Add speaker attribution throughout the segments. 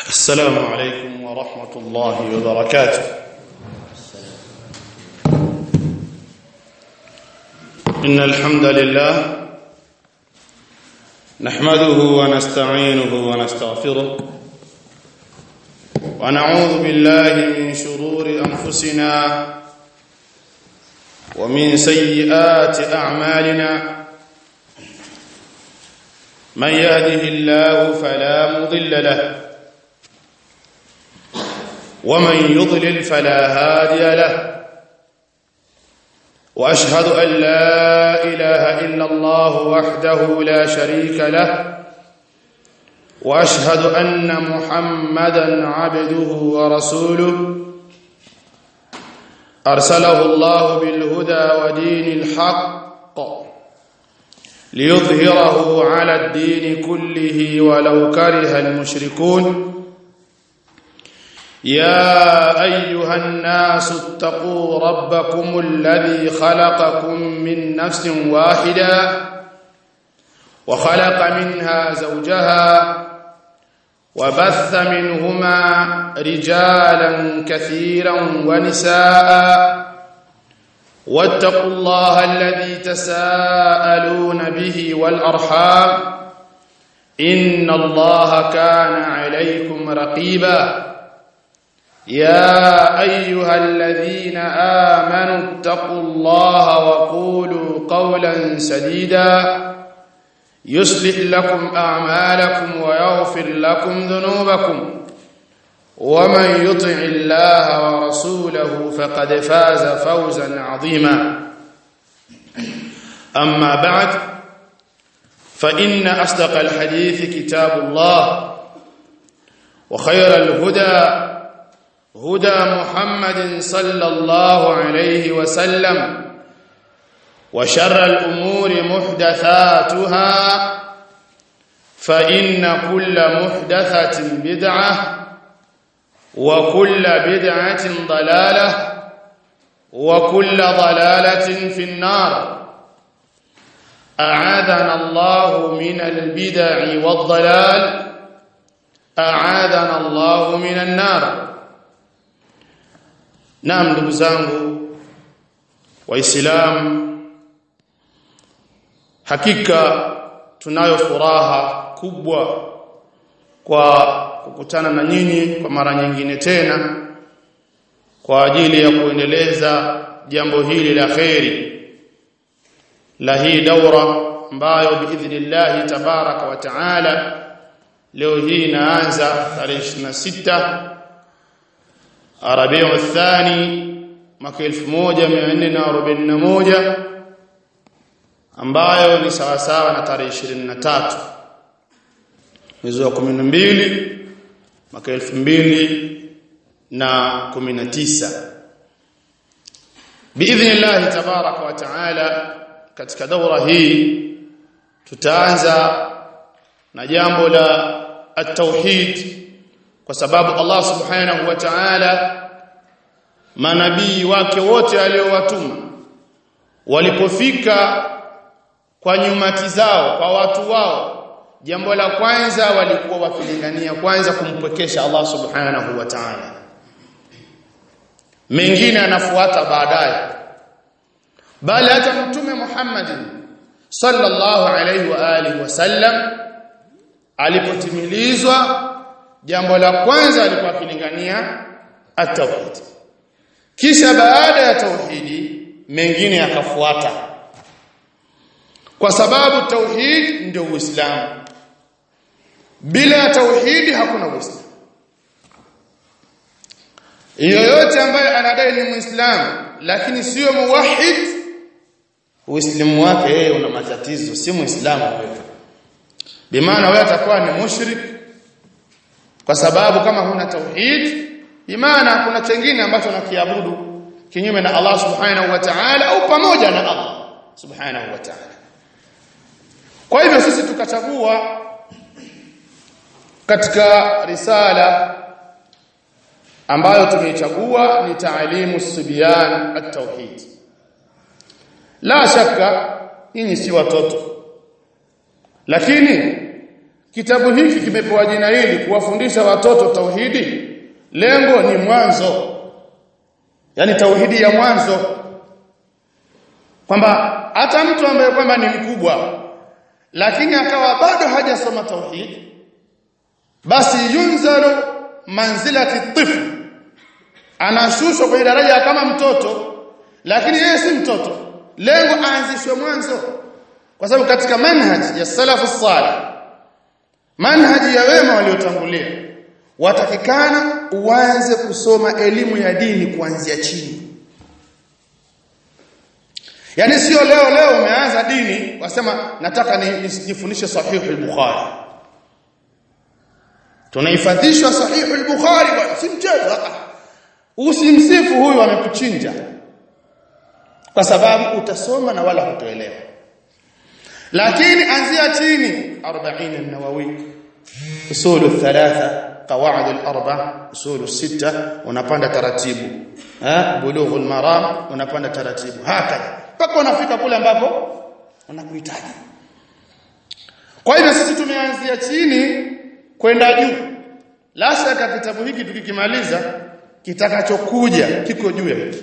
Speaker 1: السلام عليكم ورحمة الله وبركاته إن الحمد لله نحمده ونستعينه ونستغفره ونعوذ بالله من شرور أنفسنا ومن سيئات أعمالنا من يهده الله فلا مضل له ومن يضلل فلا هادي له واشهد ان لا اله الا الله وحده لا شريك له واشهد ان محمدا عبده ورسوله ارسله الله بالهدى ودين الحق ليظهره على الدين كله ولو كره المشركون يا ايها الناس اتقوا ربكم الذي خلقكم من نفس واحده وخلق منها زوجها وبث منهما رجالا كثيرا ونساء واتقوا الله الذي تساءلون به والارحام ان الله كان عليكم رقيبا يا ايها الذين امنوا اتقوا الله وقولوا قولا سديدا يصلح لكم اعمالكم ويغفر لكم ذنوبكم ومن يطع الله ورسوله فقد فاز فوزا عظيما اما بعد فان اصدق الحديث كتاب الله وخير الهدى هدى محمد صلى الله عليه وسلم وشر الأمور محدثاتها فإن كل محدثة بدعة وكل بدعة ضلالة وكل ضلالة في النار أعاذنا الله من البدع والضلال أعاذنا الله من النار Naam ndugu zangu waislamu hakika tunayo furaha kubwa kwa kukutana na nyinyi kwa mara nyingine tena kwa ajili ya kuendeleza jambo hili la kheri la hii daura ambayo biidhnillah tabaraka wa taala leo hii inaanza tarehe 26 Rabiu Thani mwaka 1441 ambayo ni sawa sawa na tarehe 23 mwezi wa 12 mwaka 2019 biidhnillah tabaraka wa taala katika daura hii tutaanza na jambo la at-tauhid kwa sababu Allah subhanahu wa ta'ala manabii wake wote aliowatuma walipofika kwa nyumati zao kwa watu wao jambo la kwanza walikuwa wakilingania kwanza kumpwekesha Allah subhanahu wa ta'ala mengine anafuata baadaye bali hata mtume Muhammad sallallahu alayhi wa alihi wasallam alipotimilizwa jambo la kwanza alikuwa akilingania at-tauhid kisha baada ya tauhidi mengine yakafuata kwa sababu tauhid ndio uislamu bila tauhidi hakuna uislamu yoyote ambaye anadai ni muislamu lakini sio muwahhid uislamu wake yeye una matatizo si muislamu wewe bimaana wewe atakuwa ni mushrik kwa sababu kama huna tauhid imana kuna chengine ambacho nakiabudu kinyume na Allah subhanahu wa ta'ala au pamoja na Allah subhanahu wa ta'ala kwa hivyo sisi tukachagua katika risala ambayo tumeichagua ni taalimu subyan at-tauhid la shaka nyinyi si watoto lakini kitabu hiki kimepewa jina hili kuwafundisha watoto tauhidi lengo ni mwanzo yani tauhidi ya mwanzo kwamba hata mtu ambaye kwamba ni mkubwa lakini akawa bado hajasoma tauhid basi yunzalu manzilati tifl anashushwa kwenye daraja kama mtoto lakini yeye si mtoto lengo aanzishwe mwanzo kwa sababu katika manhaj ya salafu salih manhaji ya wema waliotangulia watakikana uanze kusoma elimu ya dini kuanzia chini Yaani sio leo leo umeanza dini wasema nataka nifundishe sahihi al-Bukhari. Tunahifadhishwa sahihi al-Bukhari bwana si mchezo. Usimsifu huyu amekuchinja. Kwa sababu utasoma na wala hutoelewa. Lakini anzia chini 40 an-Nawawi usul al-thalatha qawaid al-arba usul al-sita unapanda taratibu eh bulugh al-maram unapanda taratibu hakadha mpaka unafika kule ambapo unakuhitaji kwa hivyo sisi tumeanzia chini kwenda juu la shaka kitabu hiki tukikimaliza kitakachokuja kiko juu yetu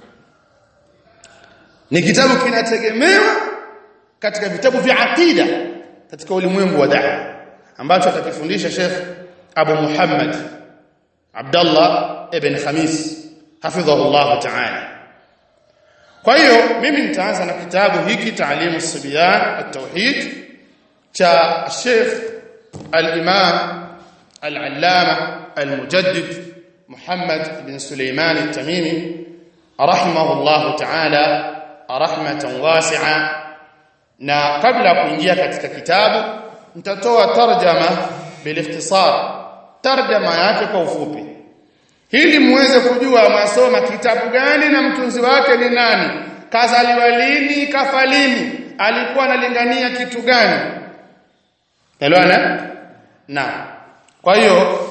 Speaker 1: ni kitabu kinategemewa katika vitabu vya akida katika ulimwengu wa da'wa ambacho atakifundisha Sheikh Abu Muhammad Abdullah ibn Khamis hafidhahu Allah ta'ala kwa hiyo mimi nitaanza na kitabu hiki Taalimu Sibyan at-Tauhid cha Sheikh al-Imam al-Allama al-Mujaddid Muhammad bin Suleiman at-Tamimi rahimahullah ta'ala rahmatan wasi'a na kabla kuingia katika kitabu nitatoa tarjama bilikhtisar tarjama yake kwa ufupi ili muweze kujua masoma kitabu gani na mtunzi wake ni nani kazaliwa lini kafa lini alikuwa analingania kitu gani elewana na kwa hiyo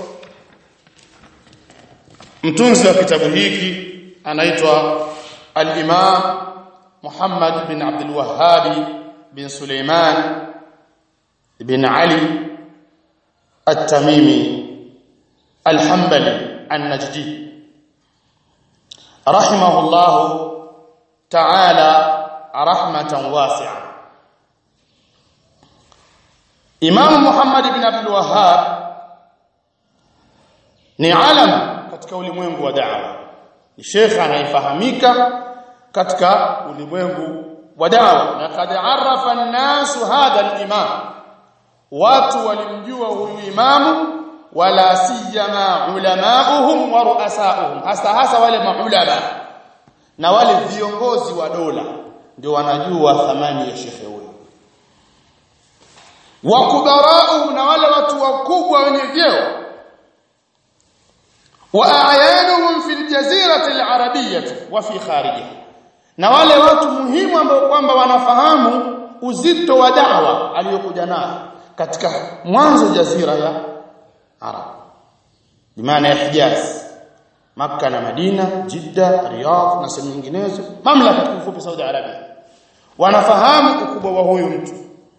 Speaker 1: mtunzi wa kitabu hiki anaitwa al-Imam Muhammad bin Abdul Wahhab bin Suleiman bin Ali at-Tamimi al-Hanbali النجدي رحمه الله تعالى رحمة واسعة إمام محمد بن عبد الوهاب ni alam katika ulimwengu wa da'wa ni shekha anayefahamika katika ulimwengu wa da'wa na kad arafa an-nas hadha al-imam watu walimjua huyu imamu wala siyama ulamauhum wa ruasauhum hasa hasa wale maulama na wale viongozi wa dola ndio wanajua thamani ya shekhe huyo wa kubarauhum na wale watu wakubwa wenye vyeo wa ayanuhum fi aljazirati alarabiyah wa fi kharijiha na wale watu muhimu ambao kwamba wanafahamu uzito wa da'wa aliyokuja nayo katika mwanzo jazira ya Arab bimaana ya Hijaz Makka na Madina Jidda Riyadh na sehemu nyinginezo mamlaka kifupi Saudi Arabia wanafahamu ukubwa wa huyu mtu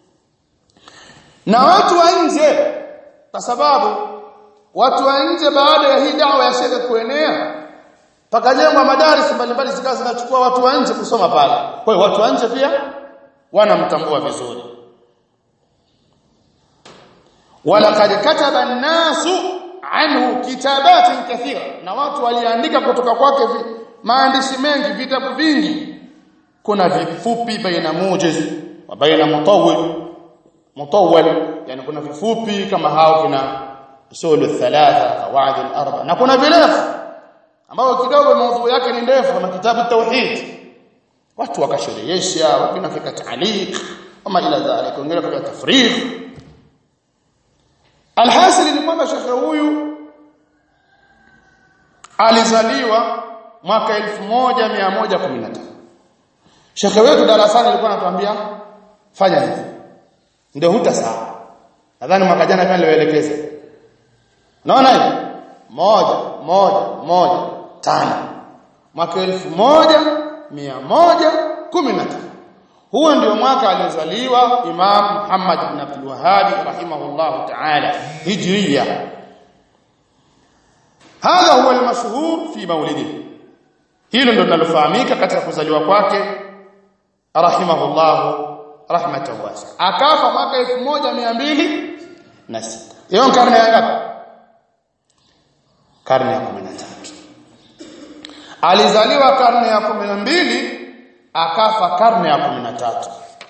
Speaker 1: na watu wa nje kwa sababu watu wa nje baada ya hii dawa ya shekhe kuenea pakajengwa madaris mbalimbali zikawa zinachukua watu wa nje kusoma pale kwa hiyo watu wa nje pia wanamtambua vizuri walaqad kataba an-nasu anhu kitabatin kathira na watu waliandika kutoka kwake maandishi mengi vitabu vingi kuna vifupi baina mujiz wa baina mutawwil mutawwal yani kuna vifupi kama hao kina usul thalatha qawaid al-arba na kuna virefu ambao kidogo maudhui yake ni ndefu kama kitabu tauhid watu wakasherehesha wengine fika taaliq kama ila dhalika wengine fika tafrigh alhasil ni kwamba shekhe huyu alizaliwa mwaka 1115 shekhe wetu darasani alikuwa anatuambia fanya hivi ndio hutasahau nadhani mwaka jana pia niliwaelekeza naona hivi moja moja moja tano mwaka elfu moja mia moja kumi na tano huo ndio mwaka aliozaliwa Imam Muhammad ibn Abdul Wahhab rahimahullah ta'ala hijriya hadha huwa almashhur fi maulidihi hilo ndio linalofahamika katika kuzaliwa kwake rahimahullah rahmatan wasa akafa mwaka 1206 hiyo karne ya ngapi karne ya 13 alizaliwa karne ya 12 akafa karne ya 13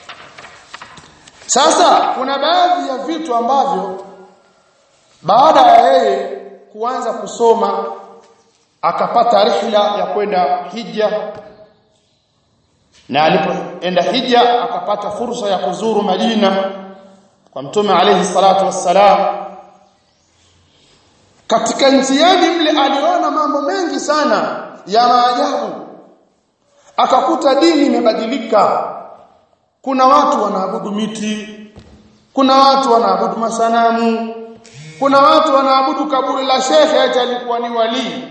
Speaker 1: sasa kuna baadhi ya vitu ambavyo baada ya yeye kuanza kusoma akapata rihla ya kwenda hija na alipoenda hija akapata fursa ya kuzuru Madina kwa mtume alayhi salatu wassalam katika njiani mle aliona mambo mengi sana ya maajabu akakuta dini imebadilika kuna watu wanaabudu miti kuna watu wanaabudu masanamu kuna watu wanaabudu kaburi la shekhe eti alikuwa ni walii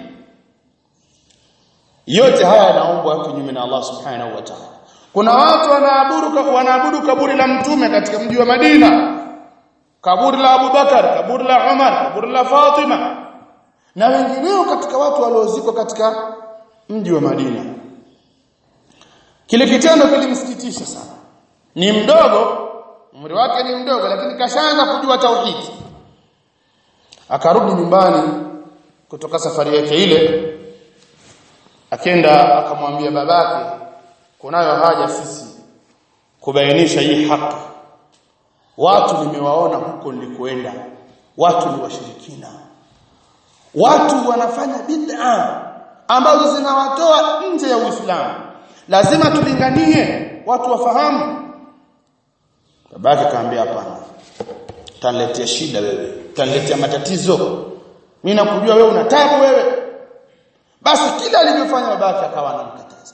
Speaker 1: yote haya yanaombwa kinyume na Allah subhanahu wa ta'ala kuna watu wanaabudu wanaabudu kaburi la mtume katika mji wa Madina kaburi la Abu Bakar kaburi la Umar kaburi la Fatima na wengineo katika watu waliozikwa katika mji wa Madina kile kitendo kilimsikitisha sana ni mdogo umri wake ni mdogo lakini kashaanza kujua tauhidi akarudi nyumbani kutoka safari yake ile akenda akamwambia babake kunayo haja sisi kubainisha hii haki watu nimewaona huko nilikoenda watu ni washirikina watu wanafanya bid'a ambazo zinawatoa nje ya Uislamu lazima tulinganie watu wafahamu babake kaambia hapana utaniletea shida wewe utaniletea matatizo mimi nakujua wewe una tabu wewe basi kila alivyofanya babake akawa anamkataza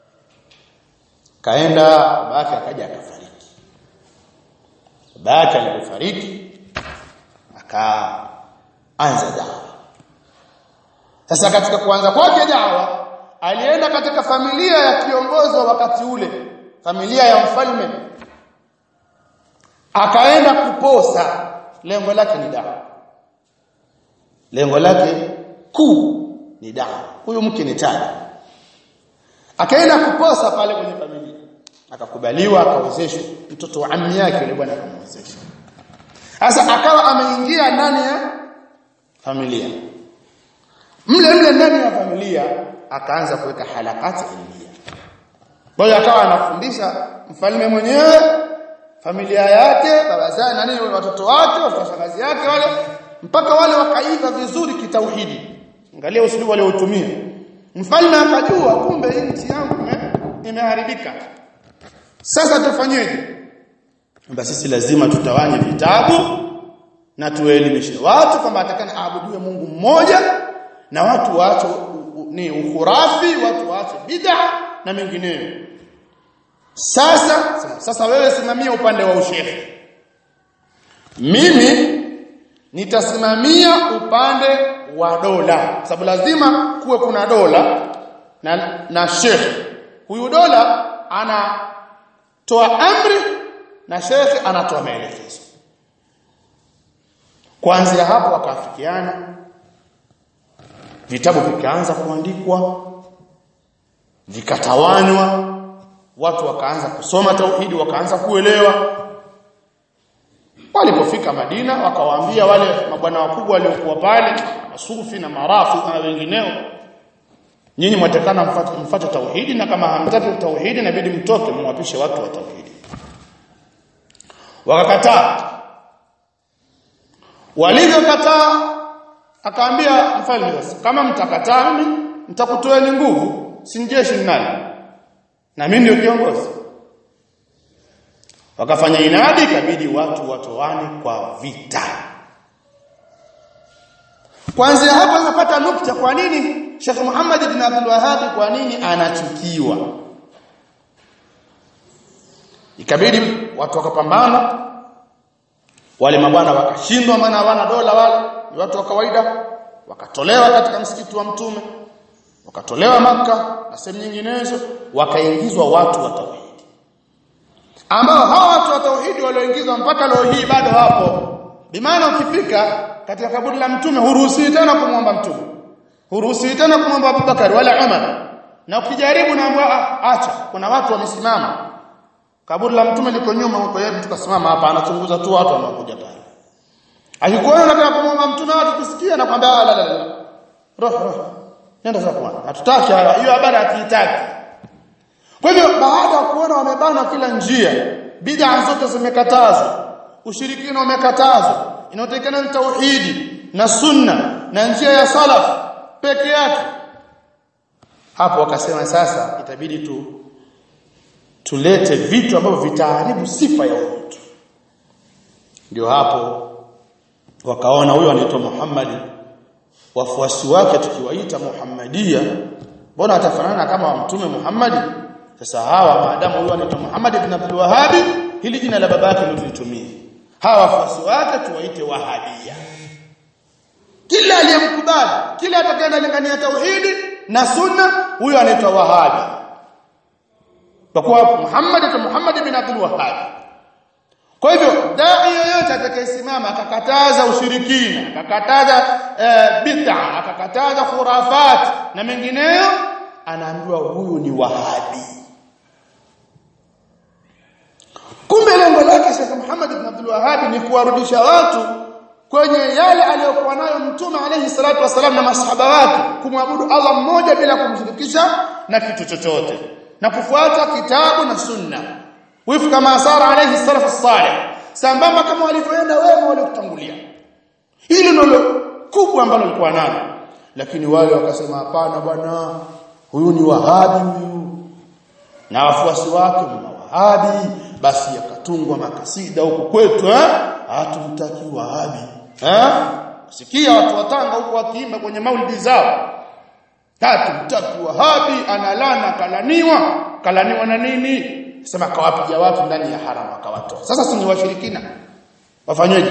Speaker 1: kaenda babake akaja akafariki babake alipofariki akaanza dawa sasa katika kuanza kwake dawa alienda katika familia ya kiongozi wa wakati ule familia ya mfalme akaenda kuposa lengo lake ni dawa lengo lake kuu ni dawa huyu mke ni tada akaenda kuposa pale kwenye familia akakubaliwa akawezeshwa mtoto wa ammi yake yule bwana akamwezesha sasa akawa ameingia ndani ya familia mle mle ndani ya familia akaanza kuweka halakati ilmia kwa hiyo akawa anafundisha mfalme mwenyewe familia yake baba zake nani watoto wake watoto shangazi yake wale mpaka wale wakaiva vizuri kitauhidi angalia usulubu waliotumia mfalme akajua kumbe hii nchi yangu imeharibika sasa tufanyeje basi sisi lazima tutawanye vitabu na tuelimishe watu kwamba atakana aabudiwe Mungu mmoja na watu waache ni ukhurafi watu waache bid'a na mengineyo sasa sasa wewe simamia upande wa ushehe mimi nitasimamia upande wa dola sababu lazima kuwe kuna dola na na shekhe huyu dola anatoa amri na shekhe anatoa maelekezo kuanzia hapo wakaafikiana vitabu vikaanza kuandikwa vikatawanywa watu wakaanza kusoma tauhidi wakaanza kuelewa walipofika Madina wakawaambia wale mabwana wakubwa waliokuwa pale masufi na marafu na wengineo nyinyi mwatakana mfuate, mfuate tauhidi na kama hamtaki tauhidi inabidi mtoke mwapishe watu wa tauhidi wakakataa walivyokataa akaambia mfalme sasa kama mtakataa mimi nitakutoeni nguvu si jeshi nani na mimi ndio kiongozi wakafanya inadi ikabidi watu watoane kwa vita kwanza hapa napata nukta kwa nini Sheikh Muhammad ibn Abdul Wahhab kwa nini anachukiwa ikabidi watu wakapambana wale mabwana wakashindwa maana hawana dola wale ni watu wa kawaida wakatolewa katika msikiti wa mtume wakatolewa maka na sehemu nyinginezo wakaingizwa watu wa tauhidi ambao hawa watu wa tauhidi walioingizwa mpaka leo hii bado hapo bimaana ukifika katika kaburi la mtume huruhusiwi tena kumwomba mtume huruhusiwi tena kumwomba Abubakar wala Umar na ukijaribu naambia acha kuna watu wamesimama kaburi la mtume liko nyuma huko yeye tukasimama hapa anachunguza tu watu wanaokuja pale akikuona unataka kumwomba mtume watu kusikia na kwambia la la la roho roho nenda zako bwana hatutaki haya hiyo habari hatuitaki kwa hivyo baada ya kuona wamebana kila njia bid'a zote zimekatazwa ushirikina umekatazwa inayotekana ni tauhidi na sunna na njia ya salaf peke yake hapo wakasema sasa itabidi tu tulete vitu ambavyo vitaharibu sifa ya mtu ndio hapo wakaona huyo anaitwa Muhammad wafuasi wake tukiwaita Muhammadia mbona atafanana kama mtume Muhammad sasa hawa maadamu huyo anaitwa Muhammad ibn Abdul Wahhab hili jina la babake ndio tulitumie hawa wafuasi wake tuwaite Wahabia kila aliyemkubali kila atakayenalingania tauhidi na sunna huyo anaitwa Wahabi kwa kuwa Muhammad ata Muhammad ibn Abdul Wahhab kwa hivyo dai yoyote atakayesimama akakataza ushirikina akakataza e, bid'a akakataza khurafat na mengineyo anaambiwa huyu ni wahabi kumbe lengo lake Sheikh Muhammad ibn Abdul Wahhab ni kuwarudisha watu kwenye yale aliyokuwa nayo mtume alayhi salatu wasalam na masahaba wake kumwabudu Allah mmoja bila kumshirikisha na kitu chochote na kufuata kitabu na sunna wifu kama sara alayhi salatu salih sambamba kama walivyoenda wema waliokutangulia hili ndilo kubwa ambalo lilikuwa nalo lakini wale wakasema hapana bwana huyu ni wahabi huyu na wafuasi wake ni wahabi basi yakatungwa makasida huko kwetu eh hatumtaki wahabi eh sikia watu watanga huko wakiimba kwenye maulidi zao hatumtaki wahabi analana kalaniwa kalaniwa na nini sema kawapiga watu ndani ya haramu akawatoa sasa si ni washirikina wafanyeje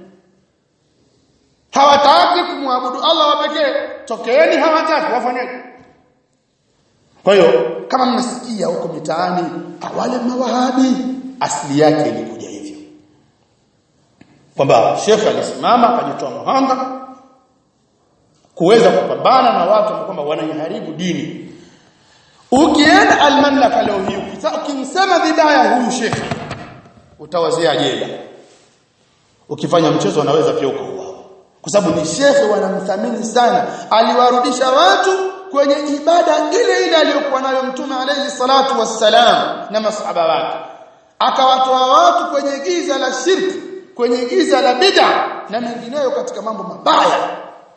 Speaker 1: hawataki kumwabudu Allah wa pekee tokeeni hawataki wafanyeje kwa hiyo kama mnasikia huko mitaani wale mawahabi asili yake ilikuja hivyo kwamba shekhe alisimama akajitoa muhanga kuweza kupambana na watu kwamba wanaiharibu dini ukienda almamlaka leo hii ukimsema vibaya huyu shekhe utawazia jela ukifanya mchezo wanaweza pia ukauawa kwa sababu ni shekhe wanamthamini sana aliwarudisha watu kwenye ibada ile ile aliyokuwa nayo mtume alayhi salatu wassalam na masahaba wake akawatoa watu kwenye giza la shirki kwenye giza la bid'a na mengineyo katika mambo mabaya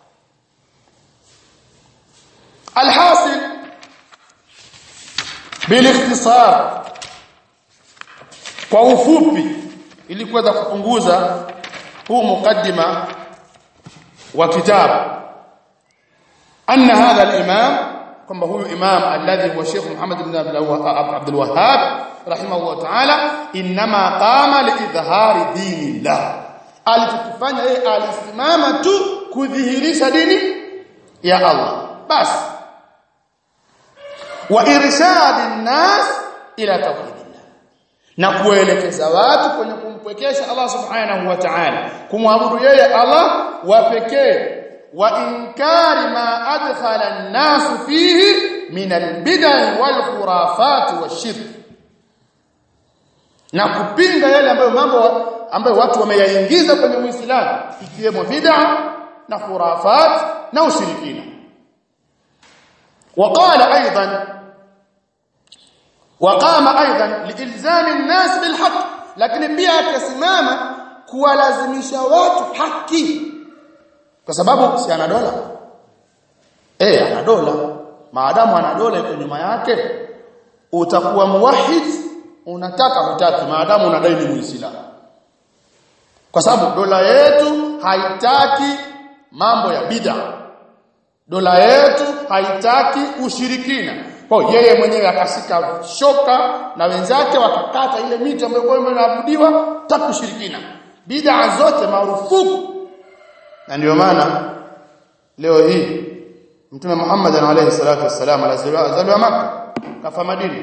Speaker 1: alhasil bilikhtisar kwa ufupi ili kuweza kupunguza huu mukaddima wa kitabu anna hadha al-imam kwamba huyu imam alladhi huwa Sheikh Muhammad ibn Abdul Wahhab rahimahullah ta'ala inma qama liidhhari dinillah alichokifanya yeye alisimama tu kudhihirisha dini ya Allah basi wa irshadin nas ila tauhidillah na kuelekeza watu kwenye kumpwekesha Allah subhanahu wa ta'ala kumwabudu yeye Allah wa pekee wa inkari ma adkhala an-nas fihi min al-bid'ah wal khurafat wash-shirk na kupinga yale ambayo mambo ambayo watu wameyaingiza kwenye Uislamu ikiwemo bid'a na khurafat na ushirikina وقال ايضا وقام ايضا لالزام الناس بالحق lakini pia akasimama kuwalazimisha watu haki kwa sababu si ana dola eh ana dola maadamu ana dola iko nyuma yake utakuwa muwahid unataka hutaki maadamu unadai ni muislamu kwa sababu dola yetu haitaki mambo ya bid'a dola yetu haitaki ushirikina kwa yeye mwenyewe akashika shoka na wenzake wakakata ile miti ambayo kwa inaabudiwa taki ushirikina bid'a zote marufuku na ndio maana leo hii mtume Muhammad alayhi salatu wassalam alizaliwa Makka kafa Madina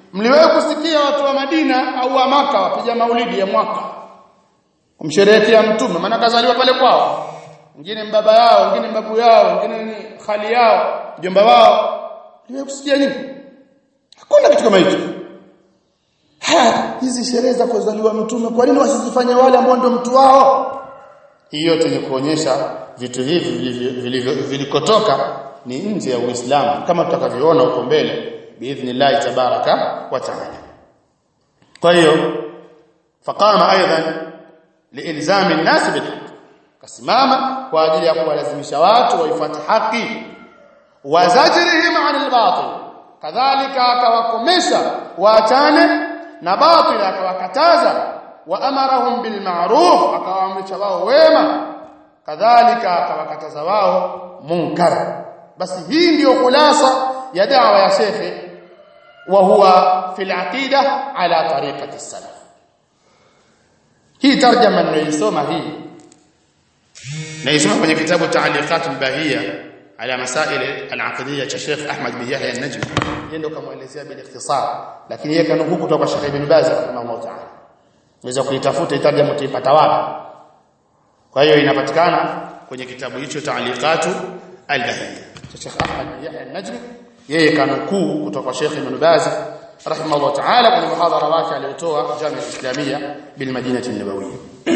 Speaker 1: mliwahi kusikia watu wa Madina au wa maka wapiga maulidi ya mwaka kumsherehekea mtume maana kazaliwa pale kwao wengine mbaba yao wengine mbabu yao wengine ni khali yao mjomba wao mliwahi kusikia nini hakuna kitu kama hicho haya hizi sherehe za kuzaliwa mtume kwa nini wasizifanye wale ambao ndio mtu wao hii yote ni kuonyesha vitu hivi vilikotoka ni nje ya Uislamu kama tutakavyoona huko mbele biidhnillah tabaraka wa taala kwa hiyo faqama aidan liilzami an-nas bil kasimama kwa ajili ya kuwalazimisha watu waifuate haki wa zajrihim 'anil batil kadhalika akawakomesha waachane na batil akawakataza wa amarahum bil ma'ruf akawaamrisha wao wema kadhalika akawakataza wao munkar basi hii ndiyo khulasa ya da'wa ya shekhe wa huwa fil aqida ala tariqati salaf hii tarjama niliyosoma hii naisoma kwenye kitabu ta'liqat al-bahiyya ala masail al-aqdiyya cha Sheikh Ahmad bin Yahya an-Najmi yeye ndo kamaelezea bil ikhtisar lakini yeye kanukuu kutoka kwa Sheikh Ibn Baz rahimahullah ta'ala unaweza kuitafuta itarjama utaipata wapi kwa hiyo inapatikana kwenye kitabu hicho ta'liqatu al-bahiyya cha Sheikh Ahmad bin Yahya an-Najmi yeye kanukuu kutoka kwa Sheikh Ibn Baz rahimahullah ta'ala kwenye muhadhara wake aliotoa Jamia Islamia bil Madinah an-Nabawiyya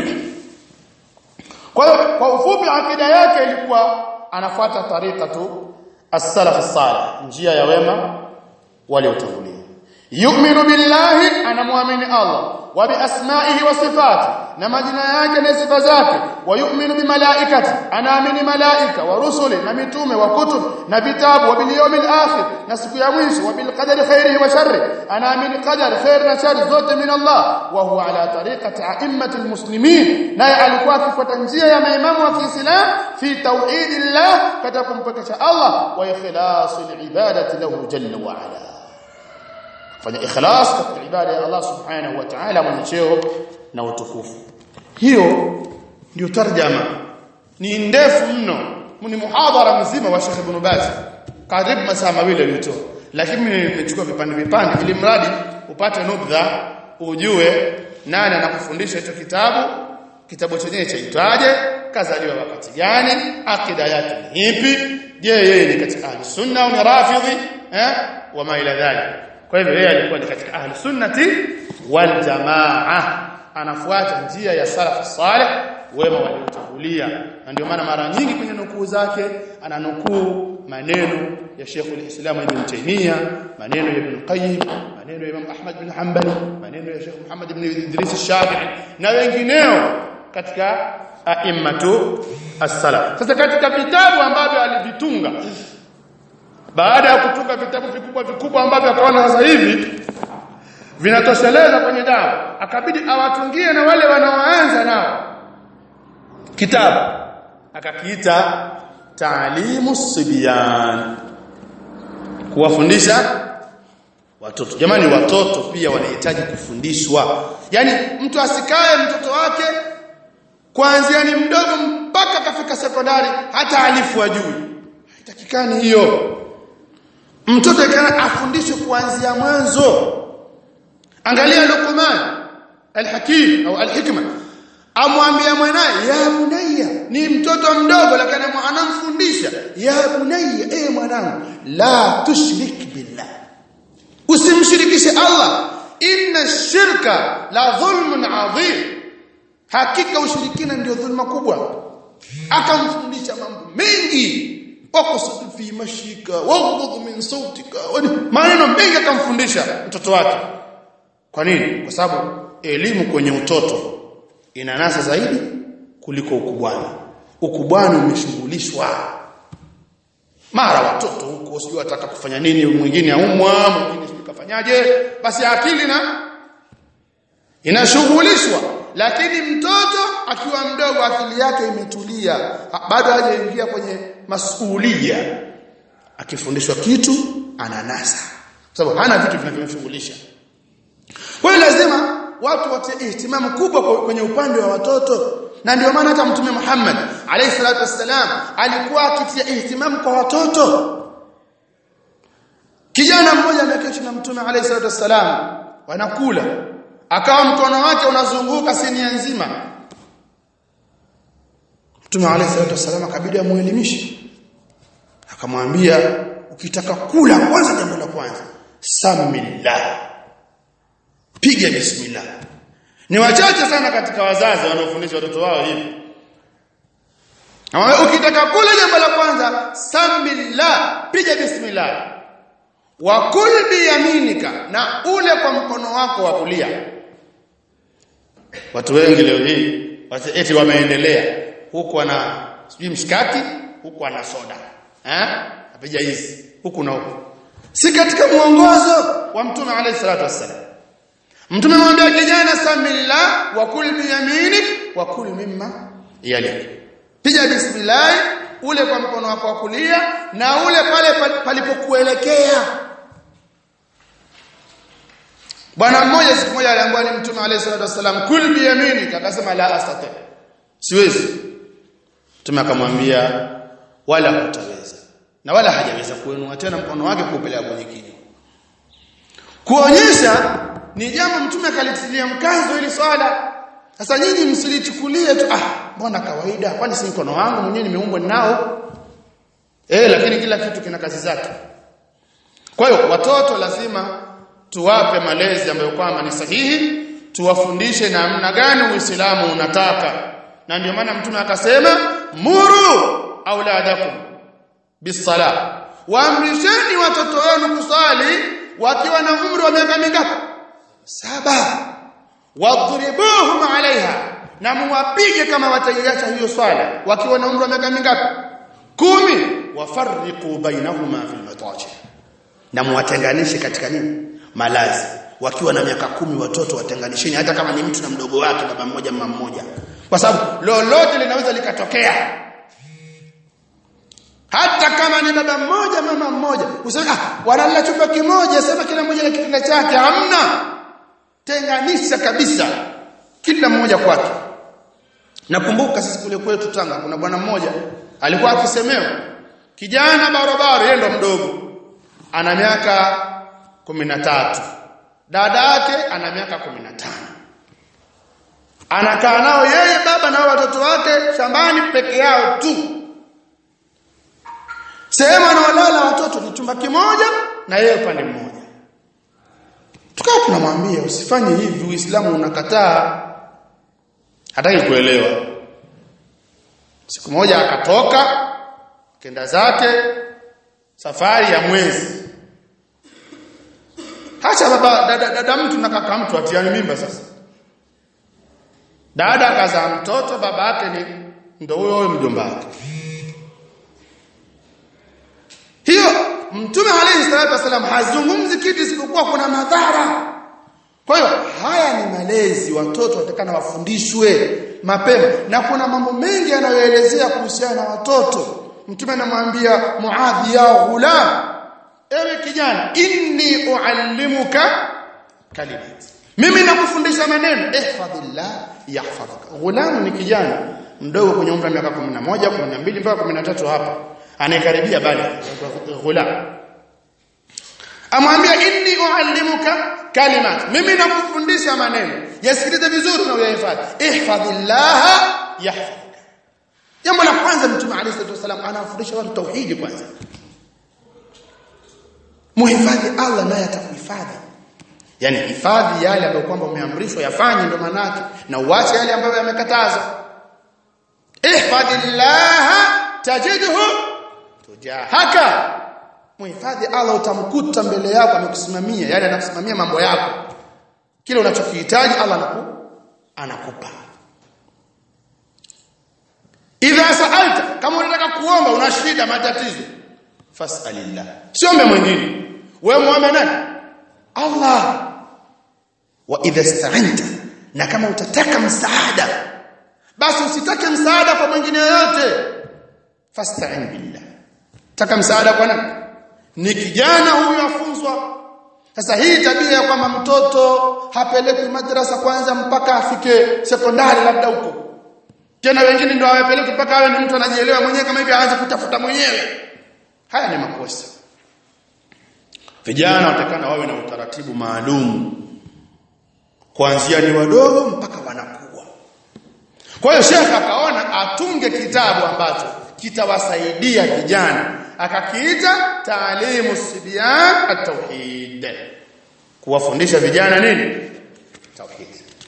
Speaker 1: kwa hiyo kwa ufupi akida yake ilikuwa anafuata tarika tu as-salaf as-salih njia ya wema waliotangulia yu'minu billahi anamwamini Allah wa bi asma'ihi wa sifati na majina yake na sifa zake wa yu'minu bi malaikati anaamini malaika wa rusuli na mitume wa kutub na vitabu wa bil yawmil akhir na siku ya mwisho wa bil qadari khairihi wa sharri anaamini qadar khair na shar zote min Allah wa huwa ala tariqati a'immati almuslimin naye alikuwa akifuata njia ya maimamu wa Kiislam fi tauhidillah katika kumpekesha Allah wa ikhlasil ibadati lahu jalla wa ala fanya ikhlas katika ibada ya Allah subhanahu wa ta'ala mwenye cheo na utukufu hiyo ndio tarjama ni ndefu mno ni muhadhara mzima wa Sheikh Ibn Baz karibu masaa mawili aliyotoa lakini mimi nimechukua vipande vipande ili mradi upate nubdha ujue nani anakufundisha hicho kitabu kitabu chenyewe chaitwaje kazaliwa wakati gani akida yake ni ipi je yeye ni katika ahli sunna au ni rafidhi eh wama ila dhalik kwa hivyo yeye alikuwa ni katika ahli sunnati wal jamaa anafuata njia ya salaf salih wema waliotangulia na ndio maana mara nyingi kwenye nukuu zake ananukuu maneno ya Sheikh al-Islam Ibn Taymiyyah maneno ya Ibn Qayyim maneno ya Imam Ahmad bin Hanbal maneno ya Sheikh Muhammad ibn Idris al-Shafi'i na wengineo katika a'immatu as-salaf sasa katika vitabu ambavyo alivitunga baada ya kutunga vitabu vikubwa vikubwa ambavyo akaona sasa hivi vinatosheleza kwenye dawa akabidi awatungie na wale wanaoanza nao kitabu akakiita taalimu sibyan kuwafundisha watoto jamani watoto pia wanahitaji kufundishwa yani mtu asikae mtoto wake kuanzia ni mdogo mpaka kafika sekondari hata alifu ajui haitakikani hiyo mtoto kana afundishwe kuanzia mwanzo angalia Luqman al-Hakim au al-Hikma amwambia mwanae ya bunayya ni mtoto mdogo lakini anamfundisha ya bunayya eh mwanangu la tushrik billah usimshirikishe Allah inna shirka la dhulmun adhim hakika ushirikina ndio dhulma kubwa akamfundisha mambo mengi waqsid fi mashika waghdud min sautika maneno mengi akamfundisha mtoto wake kwa nini kwa sababu elimu kwenye utoto inanasa zaidi kuliko ukubwani ukubwani umeshughulishwa mara watoto huko sio wataka kufanya nini mwingine aumwa mwingine sio kafanyaje basi akili na inashughulishwa lakini mtoto akiwa mdogo akili yake imetulia bado hajaingia kwenye masuhulia akifundishwa kitu ananasa sababu hana vitu vinavyomshughulisha kwa hiyo lazima watu watie ihtimamu kubwa kwenye upande wa watoto na ndio maana hata mtume Muhammad alayhi salatu wassalam alikuwa akitia ihtimamu kwa watoto kijana mmoja ameketi na mtume alayhi salatu wassalam wanakula akawa mkono wake unazunguka sinia nzima mtume alayhi salatu wassalam akabidi amuelimishe akamwambia ukitaka kula kwanza jambo la kwanza samillah piga bismillah ni wachache sana katika wazazi wanaofundisha watoto wao hivi ukitaka kula jambo la kwanza samillah piga bismillah wa kul biyaminika na ule kwa mkono wako wa kulia watu wengi leo hii eti wameendelea huku ana sijui mshikaki huku ana soda eh apiga hizi huku na huku si katika muongozo wa mtume alayhi salatu wassalam mtume mwambia kijana samillah wa kul biyaminik wa kul mimma yalik piga bismillah ule kwa mkono wako wa kulia na ule pale palipokuelekea bwana mmoja siku moja aliambiwa ni mtume alayhi salatu wasallam kul bi yaminika akasema la astati siwezi mtume akamwambia wala hutaweza na wala hajaweza kuinua tena mkono wake kuupeleka kwenye kinywa kuonyesha ni jambo mtume akalitilia mkazo ili swala sasa nyinyi msilichukulie tu ah mbona kawaida kwani si mkono wangu mwenyewe nimeumbwa nao eh lakini kila kitu kina kazi zake kwa hiyo watoto lazima tuwape malezi ambayo kwamba ni sahihi tuwafundishe namna gani uislamu unataka na ndio maana mtume akasema muru auladakum bisala waamrisheni watoto wenu kusali wakiwa na umri wa miaka mingapi saba wadribuhum alaiha na muwapige kama wataiacha hiyo swala wakiwa na umri wa miaka mingapi kumi wafarriqu bainahuma fil mataji na muwatenganishe katika nini malazi wakiwa na miaka kumi watoto watenganisheni hata kama ni mtu na mdogo wake baba mmoja mama mmoja kwa sababu lolote linaweza likatokea hata kama ni baba mmoja mama mmoja useme ah wanalala chumba kimoja sema kila mmoja na kitanda chake hamna tenganisha kabisa kila mmoja kwake nakumbuka sisi kule kwetu Tanga kuna bwana mmoja alikuwa akisemewa kijana barabara yeye ndo mdogo ana miaka 13 dada yake ana miaka 15 anakaa nao yeye baba na watoto wake shambani peke yao tu sehemu anaolala watoto ni chumba kimoja na yeye upande mmoja tukawa tunamwambia usifanye hivi uislamu unakataa hataki kuelewa siku moja akatoka kenda zake safari ya mwezi Hacha baba dada, dada mtu na kaka mtu atiani mimba sasa. Dada akazaa mtoto baba yake ni ndo huyo huyo mjomba wake. Hiyo Mtume alayhi salatu wasallam hazungumzi kitu isipokuwa kuna madhara. Kwa hiyo haya ni malezi watoto watakana wafundishwe mapema na kuna mambo mengi yanayoelezea kuhusiana na watoto. Mtume anamwambia Muadhi ya ghulam ewe kijana inni uallimuka kalimat mimi nakufundisha maneno ihfadhillah yahfadhuka ghulamu ni kijana mdogo kwenye umri wa miaka 11 12 mpaka 13 hapa anayekaribia bali ghulam amwambia inni uallimuka kalimat mimi nakufundisha maneno yasikilize vizuri na uyahifadhi ihfadhillah yahfadhuka jambo la kwanza mtume alayhi salatu wasallam anawafundisha watu tauhidi kwanza muhifadhi Allah naye atakuhifadhi yani hifadhi yale ambayo kwamba umeamrishwa yafanye ndo manake na uache yale ambayo yamekatazwa ihfadhillah tajidhu tujahaka muhifadhi Allah utamkuta mbele yako amekusimamia yale anakusimamia mambo yako kile unachokihitaji Allah anaku anakupa idha sa'alta kama unataka kuomba una shida matatizo fas'alillah siombe mwingine wewe muombe nani Allah wa idha ista'anta na kama utataka msaada basi usitake msaada kwa mwingine yoyote fasta'in billah taka msaada kwa nani ni kijana huyu afunzwa sasa hii tabia ya kwamba mtoto hapelekwi madrasa kwanza mpaka afike sekondari labda huko tena wengine ndio hawapeleki mpaka awe ni mtu anajielewa mwenyewe kama hivi aanze kutafuta mwenyewe haya ni makosa vijana watakana wawe na utaratibu maalum kuanzia ni wadogo mpaka wanakuwa kwa hiyo shekha akaona atunge kitabu ambacho kitawasaidia vijana akakiita taalimu sibyan at-tauhid kuwafundisha vijana nini tauhid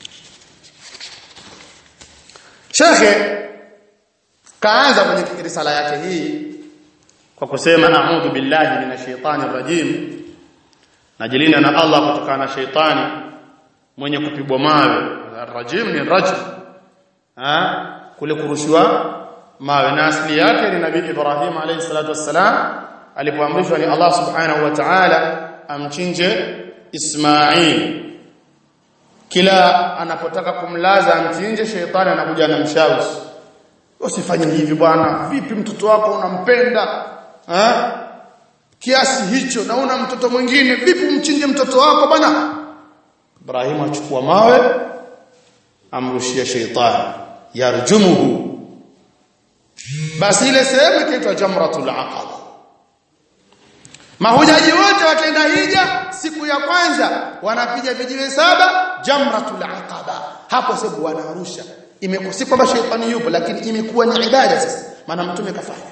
Speaker 1: shekhe kaanza kwenye risala yake hii kwa kusema a'udhu billahi minash shaitani rajim najilinda na Allah kutokana na shaitani mwenye kupigwa mawe rajim ni rajm ha kule kurushiwa mawe na asili yake ni nabii Ibrahim alayhi salatu wassalam alipoamrishwa ni Allah subhanahu wa ta'ala amchinje Ismail kila anapotaka kumlaza amchinje sheitani anakuja anamshawishi usifanye hivi bwana vipi mtoto wako unampenda ha? kiasi hicho na una mtoto mwingine vipi umchinje mtoto wako bwana Ibrahim achukua mawe amrushia sheitani yarjumuhu basi ile sehemu ikaitwa jamratul aqaba mahujaji wote wakienda hija siku ya kwanza wanapiga vijiwe saba jamratul aqaba hapo sababu wanarusha imekusi kwamba sheitani yupo lakini imekuwa ni ibada sasa maana mtume kafanya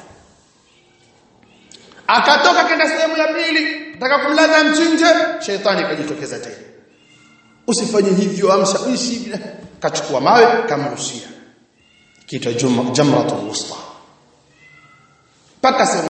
Speaker 1: akatoka kenda sehemu ya pili nataka kumlaza mchinje sheitani kajitokeza tena usifanye hivyo amsha uishi kachukua mawe kamrushia kiitwa jamratul wusta paka